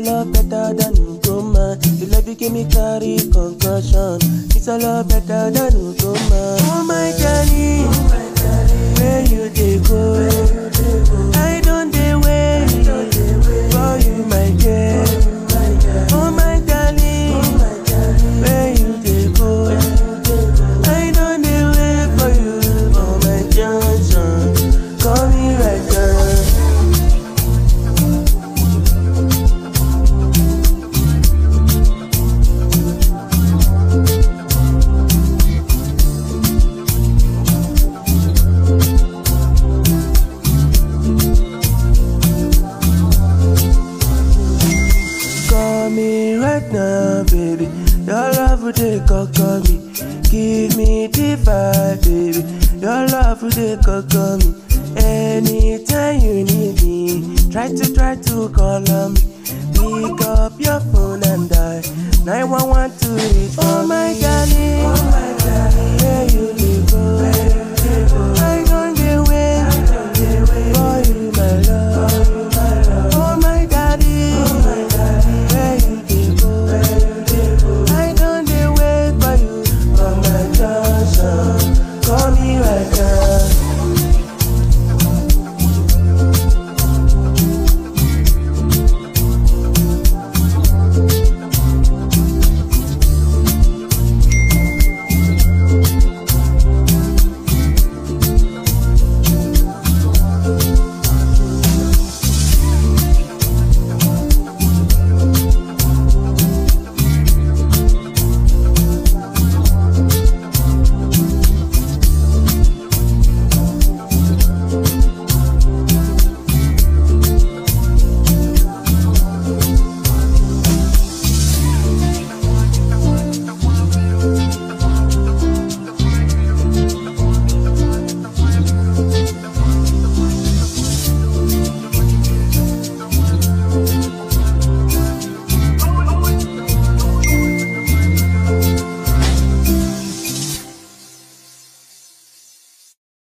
a lot better than Ugoma. You love you give me carry concussion. It's a lot better than Ugoma. Oh my darling, where you dey go? I don't dey wait for you, my girl. Oh my darling, where you dey go? I don't dey wait for you, oh my Johnson. Call me right now. Call me right now, baby. Your love would take call me. Give me the vibe, baby. Your love would take call me. Anytime you need me, try to try to call on me. Pick up your phone and die. 911 to reach Oh my darling, oh my darling.